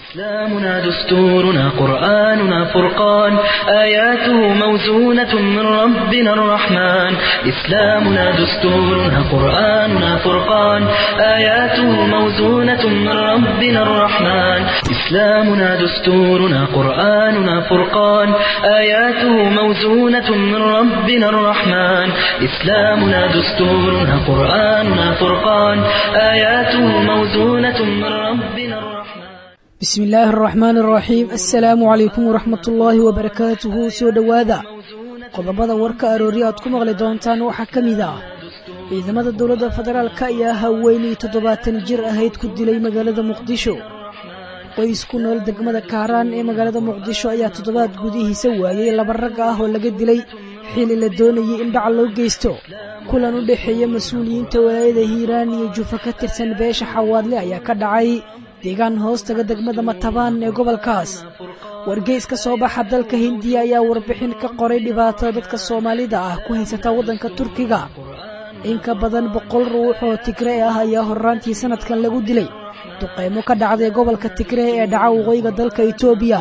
إسلامنا دستورنا قرآننا فرقان آياته موزونة من ربنا الرحمن إسلامنا دستورنا قرآننا فرقان آياته موزونة من ربنا الرحمن إسلامنا دستورنا قرآننا فرقان آياته موزونة من ربنا الرحمن إسلامنا دستورنا قرآننا فرقان آياته موزونة من ربنا الرحمن bismi illaahi araxmaani araxiim assalaamu calaykum waraxmat ullaahi wabarakaatuhu soo dhowaada qodobada warka aroori aad ku maqli doontaan waxaa ka mid ah ciidamada dowladda federaalka ayaa haweenay toddobaatan jir ahayd ku dilay magaalada muqdisho qoys ku nool degmada kaaraan ee magaalada muqdisho ayaa toddobaad gudihiisa waayey laba rag ah oo laga dilay xili la doonayay in dhac loo geysto kulan u dhexeeya mas-uuliyiinta walaayada hiiraan iyo jufa ka tirsan beesha xawaadle ayaa ka dhacay deegaan hoostaga degmada matabaan ee gobolkaas wargeys ka soo baxa dalka hindiya ayaa warbixin ka qoray dhibaatada dadka soomaalida ah ku haysata waddanka turkiga in ka badan boqol ruux oo tigree ah ayaa horraantii sannadkan lagu dilay duqaymo ka dhacday gobolka tigree ee dhaca waqooyiga dalka itoobiya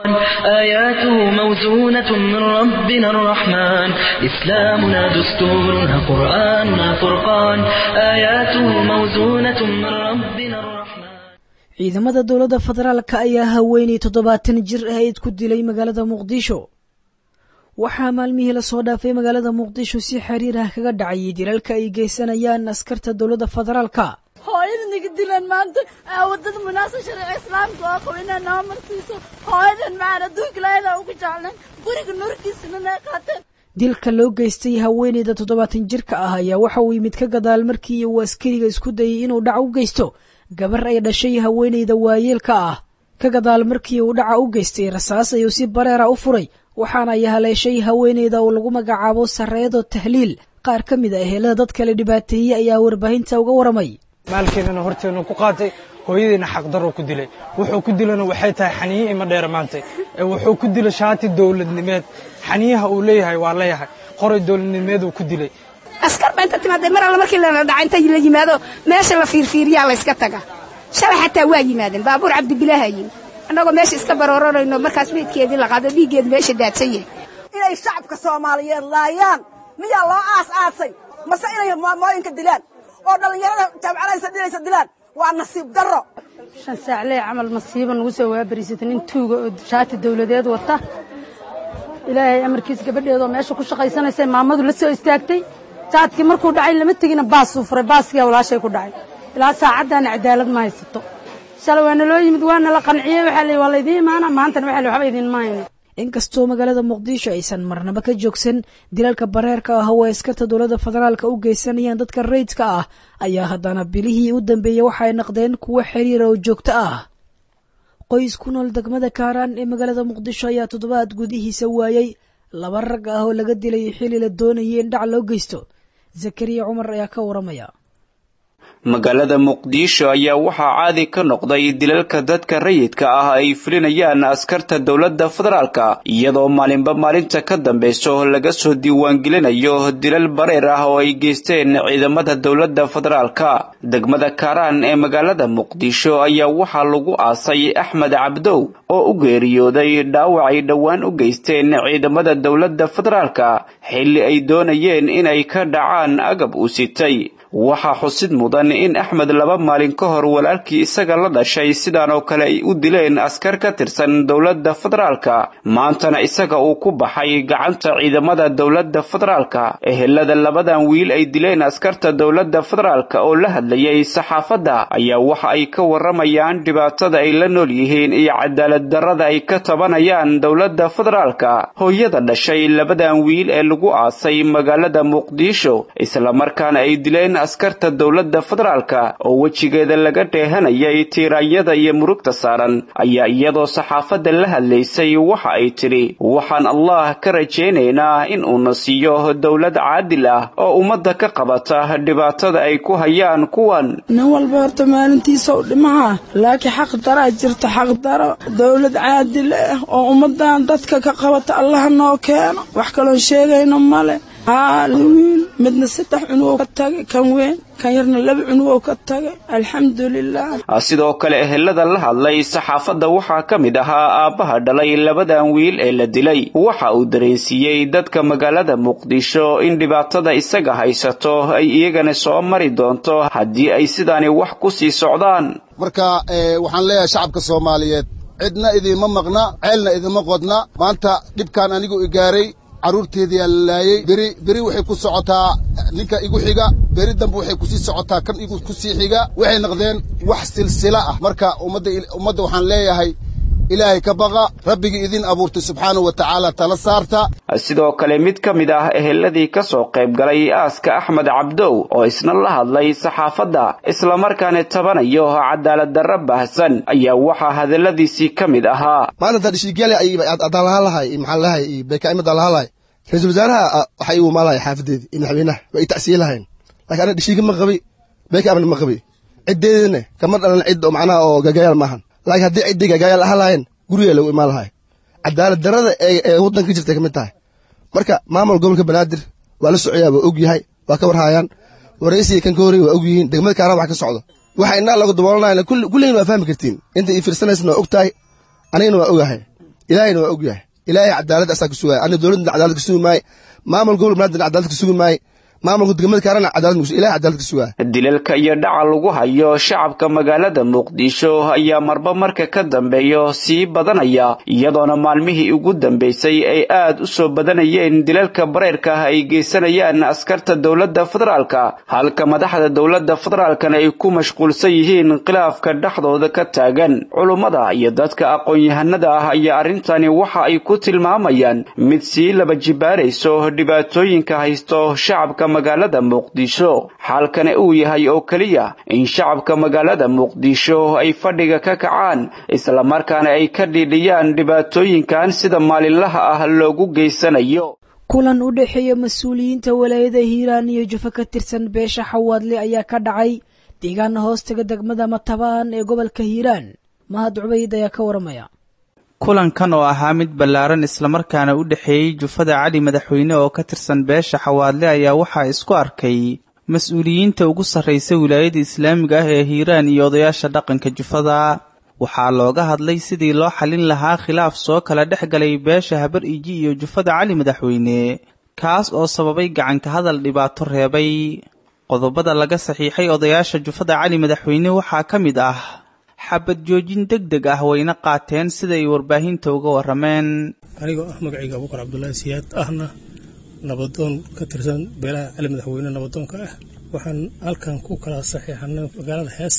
آياته موزونة من ربنا الرحمن إسلامنا دستورنا قرآننا فرقان آياته موزونة من ربنا الرحمن ciidamada dowladda federaalka ayaa haweenay toddobaatan jir ahayd ku dilay magaalada muqdisho waxaa maalmihii lasoo dhaafay magaalada muqdisho si xiriir ah kaga dhacayay dilalka ay geysanayaan askarta dowladda federaalka hooyada naga dilaan maanta wadada munaasab sharci islaamka oo qabo inaa noo marsiiso hooyadan macaan adduunka ilaahayda ugu jeclan guriga nurkiisana nay qaateen dilka loo geystay haweeneyda toddobaatan jirka ah ayaa waxa uu yimid ka gadaal markii uu askariga isku dayay inuu dhac u geysto gabar ay dhashay haweeneyda waayeelka ah ka gadaal markii uu dhaca u geystay rasaas ayuu si bareera u furay waxaana ay haleeshay haweeneyda oo lagu magacaabo sarreedo tahliil qaar ka mid a ehelada dadka la dhibaateeyey ayaa warbaahinta uga waramay maalkeedana horteenu ku qaatay hooyadiina xaqdarro ku dilay wuxuu ku dilana waxay tahay xaniye ima dheer maantay ee wuxuu ku dilay shaati dowladnimeed xaniyaha uu leeyahay waa leeyahay qoray dowladnimeeduu ku dilay askar ba inta timaadee mar alla markii lala dhaca inta la yimaado meesha la fiirfiiriyaa layska taga shalay xataa waa yimaadeen baabuur cabdibilaaha yimi annagoo meesha iska barooranayno markaas meydkeedii la qaado dhiiggeedu meesha daadsan yahay inay shacabka soomaaliyeed laayaan miyaa loo aas aasay mase inay maamooyinka dilaan oo dhallinyarada jaamcalaysa dhilaysa dilaan waa nasiib darro shan saaclee camal masiiba nagu soo waabariisata nin tuuga oo shaati dawladeed wata ilaahay amarkiis gabadheedoo meesha ku shaqaysanaysa maamadu la soo istaagtay jaadkii markuu dhacay lama tegina baasuu furay baaskiyaa walaashay ku dhacay ilaa saacaddaana cadaalad ma haysato shalay waa naloo yimid waa nala qanciyey waxaa la waa laydiin imaana maantana waxa la waxba idiin mahayno inkastoo magaalada muqdisho aysan marnaba ka joogsan dilalka bareerka ah oo askarta dowladda federaalka u geysanayaan dadka rayidka ah ayaa haddana bilihii u dambeeyey waxay naqdeen kuwo xiriira oo joogto ah qoys ku nool degmada kaaraan ee magaalada muqdisho ayaa toddobaad gudihiisa waayey laba rag ah oo laga dilay xili la doonayay in dhac loo geysto zakariya cumar ayaa ka waramaya magaalada muqdisho ayaa waxaa caadi ka noqday dilalka dadka rayidka ah ay fulinayaan askarta dowladda federaalka iyadoo maalinba maalinta ka dambeyso laga soo diiwaangelinayo dilal bareer ah oo ay geysteen ciidamada dowladda federaalka degmada kaaraan ee magaalada muqdisho ayaa waxaa lagu aasay axmed cabdow oo u geeriyooday dhaawac ay dhowaan u geysteen ciidamada dowladda federaalka xilli ay doonayeen inay ka dhacaan agab u sitay waxaa xusid mudan in axmed laba maalin ka hor walaalkii isaga la dhashay sidaan oo kale ay u dileen askar ka tirsan dowladda federaalka maantana isaga uu ku baxay gacanta ciidamada dowladda federaalka ehelada labadan wiil ay dileen askarta dowladda federaalka oo la hadlayay saxaafadda ayaa waxa ay ka waramayaan dhibaatada ay la nool yihiin iyo cadaalad darrada ay ka tabanayaan dowladda federaalka hooyada dhashay labadan wiil ee lagu aasay magaalada muqdisho islamarkaana ay dileen askarta dowladda federaalka oo wejigeeda laga dheehanayay tiiraanyada iyo murugta saaran ayaa iyadoo saxaafadda la hadlaysay waxa ay tidhi waxaan allah ka rajaynaynaa in uuna siiyo dowlad caadil ah oo ummadda ka qabata dhibaatada ay ku hayaan kuwan nin walba horta maalintiisa u dhimaha laakiin xaq daraa jirta xaqdaro dowlad caadil ah oo ummadan dadka ka qabata allaha noo keeno wax kaloon sheegayno male aa wiil midna saddex cunug ka tagay kan weyn kan yarna laba cunug ka tagay alxamdulilah sidoo kale ehelada la hadlay saxaafadda waxaa ka mid ahaa aabbaha dhalay labadan wiil ee la dilay waxa uu dareensiiyey dadka magaalada muqdisho in dhibaatada isaga haysato ay iyagana soo mari doonto haddii ay sidaani wax ku sii socdaan marka waxaan leeyahay shacabka soomaaliyeed cidna idiinma maqna ceelna idinma qodna maanta dhibkaan anigu i gaaray carruurteediyaa la laayey beri beri waxay ku socotaa ninka igu xiga beri dambe waxay kusii socotaa kan igu ku sii xiga waxay noqdeen wax silsila ah marka ummadda ummadda waxaan leeyahay ilaahay ka baqa rabbigii idin abuurtay subxaanahu wa tacaala tala saarta sidoo kale mid ka mid ah eheladii ka soo qayb galay aaska axmed cabdow oo isna la hadlay saxaafadda islamarkaana tabanayo cadaalad darro baahsan ayaa waxaa hadalladiisii ka mid ahaa maalinta dhishiigyale adaan lahaan lahay maxaan lahay beekaaimadaan lahaan lahay ra-iisul wasaaraha waxa igu imaan lahay xaafadeedii iyo madaxweynaha waa i tacsiye lahayn laakiin aniga dhishiiga ma qabi beeka amni ma qabi ciddeedina kama dhalan cid oo macnaha oo gagayaal maahan laakiin haddii ciddii gagayaal ahaan lahayn guriga lagu imaan lahay cadaalad darrada ee waddanka ka jirtay ka mid tahay marka maamul gobolka banaadir waa la socoyaa waa og yahay waa ka warhaayaan waraysiga kan ka horreya waa og yihiin degmada kaaraan wax ka socdo waxa innaa lagu daboolanayna kulligiin waa fahmi kartiin inta ii fiirsanaysana waa og tahay anigana waa ogahay ilaahayna waa og yahay ilaahay cadaalad asaa ka sugaya aniga dowladda cadaalad ka sugi maaye maamul gobolka banaadir cadaalad ka sugi maaye maamulka degmada kaarana cadaalad ilahay cadaalad ka sugaya dilalka iyo dhaca lagu hayo shacabka magaalada muqdisho ayaa marba marka ka dambeeyo sii badanaya iyadoona maalmihii ugu dambeysay ay aad u soo badanayeen dilalka bareyrka ah ay geysanayaan askarta dowladda federaalka halka madaxda dowladda federaalkana ay ku mashquulsan yihiin khilaafka dhexdooda ka taagan culummada iyo dadka aqoon-yahanada ah ayaa arrintani waxa ay ku tilmaamayaan mid sii laba jibaarayso dhibaatooyinka haysto shacabka magaalada muqdisho xaalkana uu yahay oo keliya in shacabka magaalada muqdisho ay fadhiga ka kacaan islamarkaana ay ka dhiidhiyaan dhibaatooyinkan sida maalinlaha ah loogu geysanayo kulan u dhexeeya mas-uuliyiinta walaayada hiiraan iyo jufo ka tirsan beesha xawaadle ayaa ka dhacay deegaana hoostaga degmada matabaan ee gobolka hiiraan mahad cubayd ayaa ka waramaya kulankan oo ahaa mid ballaaran islamarkaana u dhexeeyey jufada cali madaxweyne oo ka tirsan beesha xawaadle ayaa waxaa isku arkay mas-uuliyiinta ugu sarraysa wilaayada islaamiga ah ee hiiraan iyo odayaasha dhaqanka jufada waxaa looga hadlay sidii loo xallin lahaa khilaaf soo kala dhex galay beesha habar iji iyo jufada cali madaxweyne kaas oo sababay gacanka hadal dhibaato reebay qodobada laga saxiixay odayaasha jufada cali madaxweyne waxaa ka mid ah xabad joojin deg deg ah wayna qaateen sida ay warbaahinta uga warrameen anigoo ah magacayga abuukar cabdulaahi siyaad ahna nabadoon ka tirsan beelaha cali madaxweyne nabadoonka ah waxaan halkan ku kala saxiixanay magaalada hees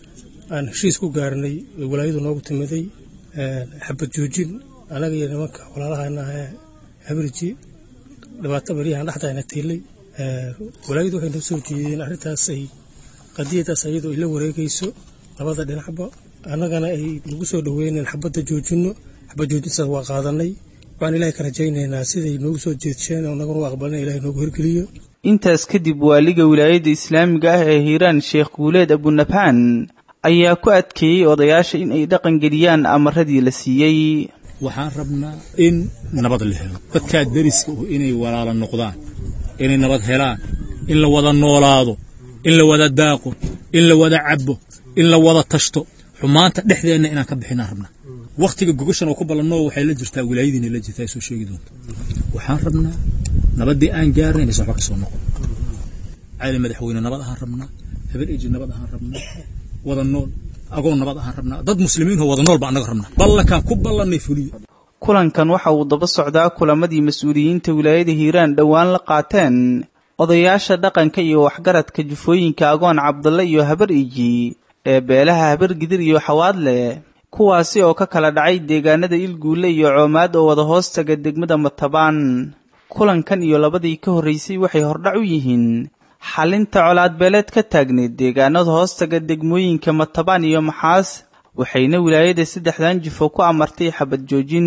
aan heshiis ku gaarnay walaayadu noogu timiday xabad joojin anaga iyo nimanka walaalahana ee habirji dhibaato baryahan dhexdayna tiilay walaayadu waxay noo soo jeedeen arrintaas ay qadiyadaas ayadoo ay la wareegayso labada dhinacba annagana ay nagu soo dhoweyneen xabadda joojinno xabad joojintaas waa qaadanay waxaan ilahay ka rajaynaynaa siday noogu soo jeedsheen oo naguna u aqbalina ilahay noogu hirgeliyo intaas kadib waaliga wilaayadda islaamiga ah ee hiiraan sheekh guuleed abunabhaan ayaa ku adkeeyey odayaasha in ay dhaqangeliyaan amaradii la siiyey waxaan rabnaa in nabad la helo dadkaa deriska uh inay walaala noqdaan inay nabad helaan in la wada noolaado in la wada daaqo in la wada cabbo in la wada tashto xumaanta dhexdeenna inaan ka bixinaan rabnaa wakhtiga gogashan oo ku ballanoo waxay la jirtaa wilaayadiina la jirtaa soo sheegi doonta waxaan rabnaa nabaddii aan gaarnay inaysan waxba ka soo noqon cali madaxweyne nabad ahaan rabnaa habar eji nabad ahaan rabnaa wada nool agoo nabad ahaan rabnaa dad muslimiinoo wada nool baa annaga rabnaa ballankaan ku ballannay fuliyo kulankan waxa uu daba socdaa kulamadii mas-uuliyiinta wilaayada hiiraan dhowaan la qaateen odayaasha dhaqanka iyo waxgaradka jufooyinka agoon cabdalle iyo habar iji ee beelaha habar gidir iyo xawaadle kuwaasi oo ka kala dhacay deegaanada ilguulle iyo coomaad oo wada hoostaga degmada matabaan kulankan iyo labadii ka horraysay waxay hordhac u yihiin xalinta colaadbeeleed ka taagneed deegaanada hoostaga degmooyinka matabaan iyo maxaas waxayna wilaayada saddexdan jifo ku amartay xabad joojin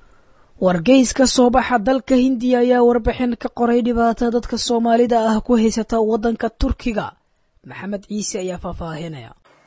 wargeys ka soo baxa dalka hindiya ayaa warbixin ka qoray dhibaata dadka soomaalida ah ku haysata waddanka turkiga maxamed ciise ayaa faahfaahinaya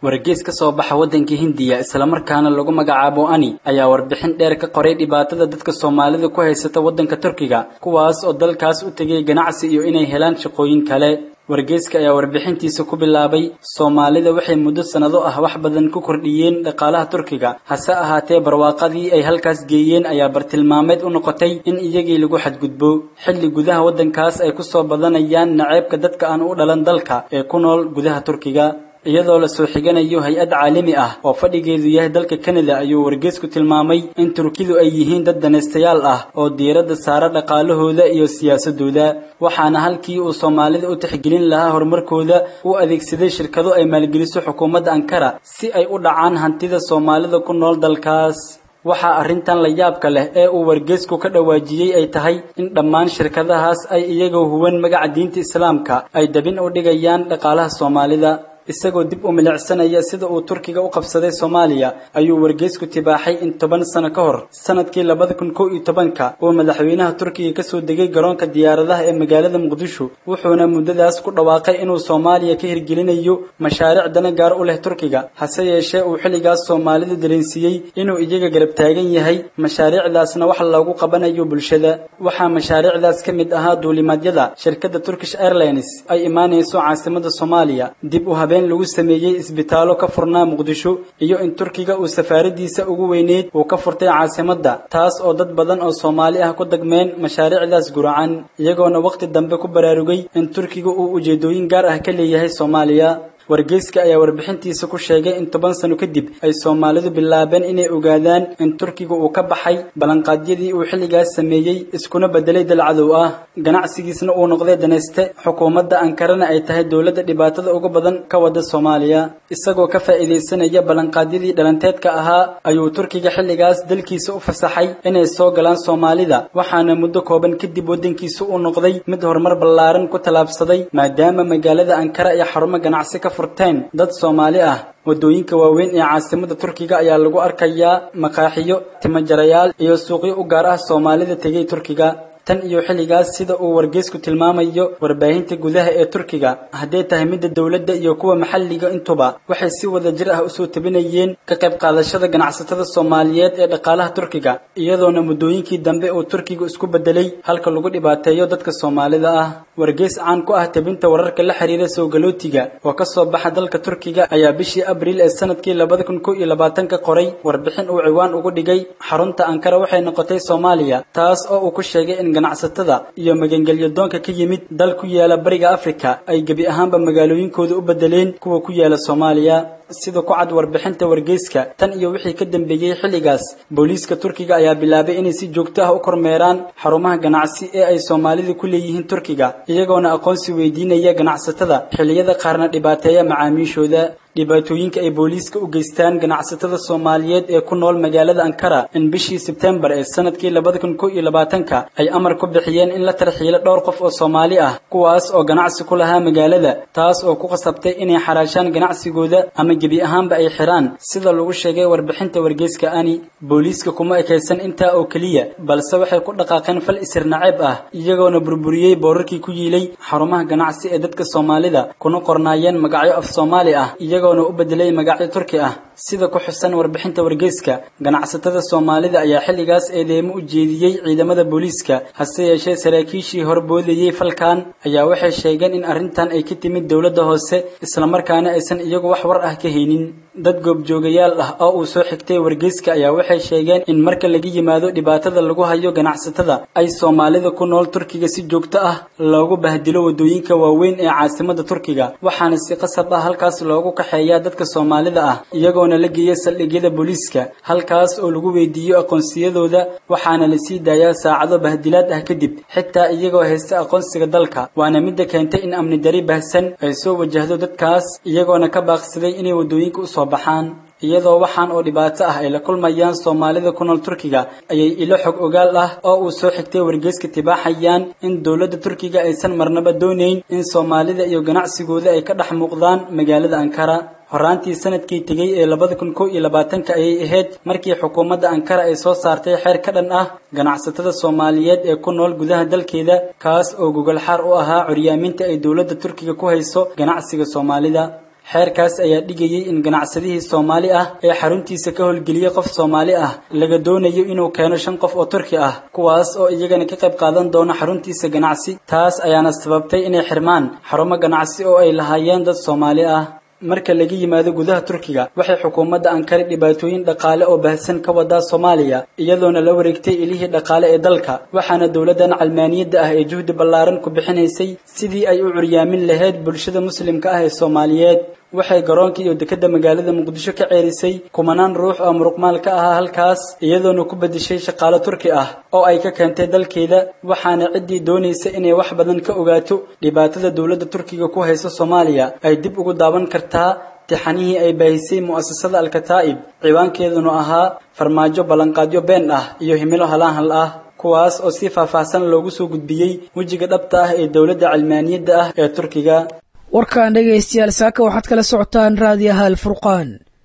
wargeys ka soo baxa waddanka hindiya islamarkaana lagu magacaabo ani ayaa warbixin dheer ka qoray dhibaatada dadka soomaalida ku haysata waddanka turkiga kuwaas oo dalkaas u tegay ganacsi iyo inay helaan shaqooyin kale wargeyska ayaa warbixintiisa ku bilaabay soomaalida waxay muddo sannado ah wax badan ku kordhiyeen dhaqaalaha turkiga hase ahaatee barwaaqadii ay halkaas geeyeen ayaa bartilmaameed u noqotay in iyagii lagu xadgudbo xilli gudaha waddankaas ay ku soo badanayaan naceebka dadka aan u dhalan dalka ee ku nool gudaha turkiga iyadoo la soo xiganayo hay-ad caalami ah oo fadhigeedu yahay dalka kanada ayuu wargeysku tilmaamay in turkidu ay yihiin dad danaystayaal ah oo diiradda saara dhaqaalahooda iyo siyaasadooda waxaana halkii uu soomaalida u tixgelin lahaa horumarkooda u adeegsaday shirkado ay maalgeliso xukuumadda ankara si ay u dhacaan hantida soomaalida ku nool dalkaas waxaa arrintan la yaabka leh ee uu wargeysku ka dhawaajiyey ay tahay in dhammaan shirkadahaas ay iyagoo huwan magaca diinta islaamka ay dabin u dhigayaan dhaqaalaha soomaalida isagoo dib u milicsanaya sida uu turkiga u qabsaday soomaaliya ayuu wargeysku tibaaxay in toban sano ka hor sanadkii labada kun kow iyo tobanka uu madaxweynaha turkiga kasoo degay garoonka diyaaradaha ee magaalada muqdisho wuxuuna muddadaas ku dhawaaqay inuu soomaaliya ka hirgelinayo mashaariic dana gaar u leh turkiga hase yeeshee uu xilligaas soomaalidu dareensiiyey inuu iyaga garab taagan yahay mashaariicdaasna wax loogu qabanayo bulshada waxaa mashaariicdaas ka mid ahaa duulimaadyada shirkadda turkish airlines ay imaanayso caasimada soomaaliya dib u habeen lagu sameeyey isbitaallo ka furnaa muqdisho iyo in turkiga uu safaaradiisa ugu weyneyd uu ka furtay caasimadda taas oo dad badan oo soomaali ah ku dagmeen mashaariicdaas guracan iyagoona wakhti dambe ku baraarugay in turkiga uu ujeedooyin gaar ah ka leeyahay soomaaliya wargeyska ayaa warbixintiisa ku sheegay in toban sano kadib ay soomaalidu bilaabeen inay ogaadaan in turkiga uu ka baxay ballanqaadyadii uu xilligaas sameeyey iskuna bedelay dal cadow ah ganacsigiisna uu noqday danayste xukuumadda ankarana ay tahay dowladda dhibaatada ugu badan ka wada soomaaliya isagoo ka faa'iidaysanaya ballanqaadyadii dhalanteedka ahaa ayuu turkiga xilligaas dalkiisa u fasaxay inay soo galaan soomaalida waxaana muddo kooban kadib waddankiisa uu noqday mid horumar ballaaran ku tallaabsaday maadaama magaalada ankara iyo xarumo ganacsi ka furteen dad soomaali ah waddooyinka waaweyn ee caasimada turkiga ayaa lagu arkayaa maqaaxiyo timajarayaal iyo suuqyo u gaar ah soomaalida tegay turkiga tan iyo xilligaas sida uu wargeysku tilmaamayo warbaahinta gudaha ee turkiga hadday tahay midda dowladda iyo kuwa maxalliga intuba waxay si wada jir ah usoo tabinayeen ka qayb qaadashada ganacsatada soomaaliyeed ee dhaqaalaha turkiga iyadoona muddooyinkii dambe uu turkiga isku bedelay halka lagu dhibaateeyo dadka soomaalida ah wargeys caan ku ah tabinta wararka la xiriira soogalootiga oo ka soo baxa dalka turkiga ayaa bishii abriil ee sanadkii labada kun kow iyo labaatanka qoray warbixin uu ciwaan ugu dhigay xarunta ankara waxay noqotay soomaaliya taas oo uu ku sheegay in ganacsatada iyo magangelyo doonka ka yimid dal ku yaala bariga afrika ay gebi ahaanba magaalooyinkooda u bedeleen kuwa ku yaala soomaaliya sida ku cad warbixinta wargeyska tan iyo wixii ka dambeeyey xilligaas booliiska turkiga ayaa bilaabay inay si joogto ah u kormeeraan xarumaha ganacsi ee ay soomaalida ku leeyihiin turkiga iyagoona aqoonsi weydiinaya ganacsatada xilliyada qaarna dhibaateeya macaamiishooda dhibaatooyinka ay booliiska u geystaan ganacsatada soomaaliyeed ee ku nool magaalada ankara in bishii sebtembar ee sanadkii labada kun kow iyo labaatanka ay amar ku bixiyeen in la tarxiilo dhowr qof oo soomaali ah kuwaas oo ganacsi ku lahaa magaalada taas oo ku qasabtay inay xaraashaan ganacsigooda ama gebi ahaanba ay xiraan sida lagu sheegay warbixinta wargeyska ani booliiska kuma ekaysan intaa oo keliya balse waxay ku dhaqaaqeen fal isir naceeb ah iyagoona burburiyey boorarkii ku yiilay xarumaha ganacsi ee dadka soomaalida kuna qornaayeen magacyo af soomaali ah iyagoona u bedelay magacyo turki ah sida ku xusan warbixinta wargeyska ganacsatada soomaalida ayaa xilligaas eedeemo u jeediyey ciidamada booliiska hase yeeshee saraakiishii horboodayey falkan ayaa waxay sheegeen in arrintan ay ka timid dowladda hoose islamarkaana aysan iyagu wax war ah ka haynin dad goobjoogayaal ah oo uu soo xigtay wargeyska ayaa waxay sheegeen in marka laga yimaado dhibaatada lagu hayo ganacsatada ay soomaalida ku nool turkiga si joogto ah loogu bahdilo waddooyinka waaweyn ee caasimada turkiga waxaana si qasab ah halkaas loogu kaxeeyaa dadka soomaalida ah iyagoona la geeya saldhigyada booliiska halkaas oo lagu weydiiyo aqoonsiyadooda waxaana la sii daayaa saacado bahdilaad ah kadib xitaa iyagoo haysta aqoonsiga dalka waana midda keentay in amni dari bahsan ay soo wajahdo dadkaas iyagoona ka baaqsaday inay waddooyinka u soo baxaan iyadoo waxaan oo dhibaato ah ay la kulmayaan soomaalida ku nool turkiga ayay ilo xog ogaal ah oo uu soo xigtay wargeyska tibaaxayaan in dowladda turkiga aysan marnaba doonayn in soomaalida iyo ganacsigooda ay ka dhex muuqdaan magaalada ankara horaantii sanadkii tegey ee labada kun kow iyo labaatanka ayay ahayd markii xukuumadda ankara ay soo saartay xeer ka dhan ah ganacsatada soomaaliyeed ee ku nool gudaha dalkeeda kaas oo gogol xaar u ahaa curyaaminta ay dowladda turkiga ku hayso ganacsiga soomaalida xeerkaas ayaa dhigayay in ganacsadihii soomaali ah ee xaruntiisa ka howlgeliyey qof soomaali ah laga doonayo inuu keeno shan qof oo turki ah kuwaas oo iyagana ka qayb qaadan doona xaruntiisa ganacsi taas ayaana sababtay inay xirmaan xarumo ganacsi oo ay lahaayeen dad soomaali ah marka laga yimaado gudaha turkiga waxay xukuumadda ankara dhibaatooyin dhaqaale oo baahsan ka wadaa soomaaliya iyadoona la wareegtay ilihii dhaqaale ee dalka waxaana dowladdan calmaaniyadda ah ee juhdi ballaaran ku bixinaysay sidii ay u curyaamin lahayd bulshada muslimka ah ee soomaaliyeed waxay garoonka iyo dekedda magaalada muqdisho ka ceerisay kumanaan ruux oo muruqmaal ka ahaa halkaas iyadoona ku bedeshay shaqaalo turki ah oo ay ka keentay dalkeeda waxaana ciddii doonaysa inay wax badan ka ogaato dhibaatada dowladda turkiga ku haysa soomaaliya ay dib ugu daawan kartaa tixanihii ay baahisay mu'asasada alkataa'ib ciwaankeeduna ahaa farmaajo ballanqaadyo been ah iyo himilo halaanhal ah kuwaas oo si faahfaahsan loogu soo gudbiyey wejiga dhabta ah ee dowladda calmaaniyadda ah ee turkiga warkan dhegaystayaal saaka waxaad kala socotaan raadiyaha alfurqaan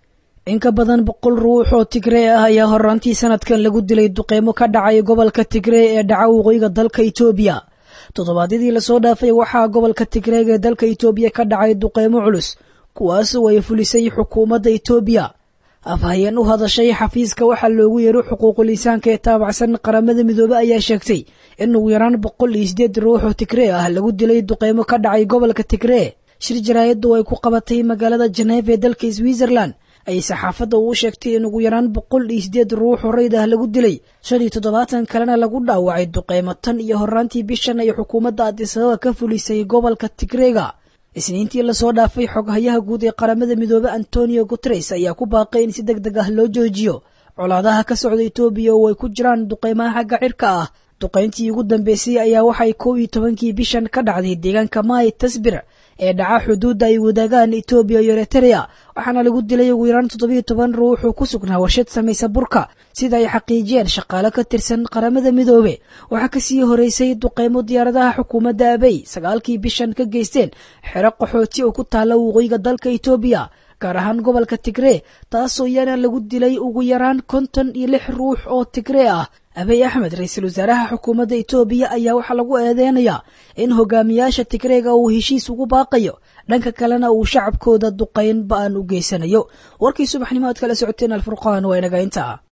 in ka badan boqol ruux oo tigree ah ayaa horaantii sanadkan lagu dilay duqeymo ka dhacay gobolka tigree ee dhaca waqooyiga dalka itoobiya toddobaadyadii lasoo dhaafay waxaa gobolka tigreeg ee dalka itoobiya ka dhacay duqeymo culus kuwaas oo ay fulisay xukuumadda itoobiya afhayeen u hadashay xafiiska waxaa loogu yeero xuquuqul insaanka ee taabacsan qaramada midoobe ayaa sheegtay in ugu yaraan boqol iyo sideed ruux oo tigree ah lagu dilay duqeymo ka dhacay gobolka tigree shir jaraayaddu ay ku qabatay magaalada janeef ee dalka switzerland ayay saxaafadda uu sheegtay in ugu yaraan boqol iyo sideed ruux oo rayd ah lagu dilay shan iyo toddobaatan kalena lagu dhaawacay duqeymo tan iyo horaantii bishan ay xukuumadda adisababa ka fulisay gobolka tigreega isniintii lasoo dhaafay xoghayaha guud ee qaramada midoobe antonio guteres ayaa ku baaqay in si deg deg ah loo joojiyo colaadaha ka socda etoobiya oo ay ku jiraan duqeymaha xagga cirka ah duqayntii ugu dambeysay ayaa waxay kow iyo tobankii bishan ka dhacday deegaanka maay tasbir ee dhaca xuduudda ay wadaagaan etoobiya iyo eritrea waxaana lagu dilay ugu yaraan toddobiyo toban ruux oo ku sugnaa warshad samaysa burka sida ay xaqiijiyeen shaqaale ka tirsan qaramada midoobe waxaa kasii horeysay duqeymo diyaaradaha xukuumadda abey sagaalkii bishan ka geysteen xero qaxooti oo ku taalla waqooyiga dalka etoobiya gaar ahaan gobolka tigree taasoo iyana lagu dilay ugu yaraan konton iyo lix ruux oo tigree ah abey axmed ra-iisul wasaaraha xukuumadda etoobiya ayaa waxaa lagu eedeynayaa in hogaamiyaasha tigreega uu heshiis ugu baaqayo dhanka kalena uu shacabkooda duqayn ba-an u geysanayo warkii subaxnimo aad kala socoteen alfurqaan waa inaga intaa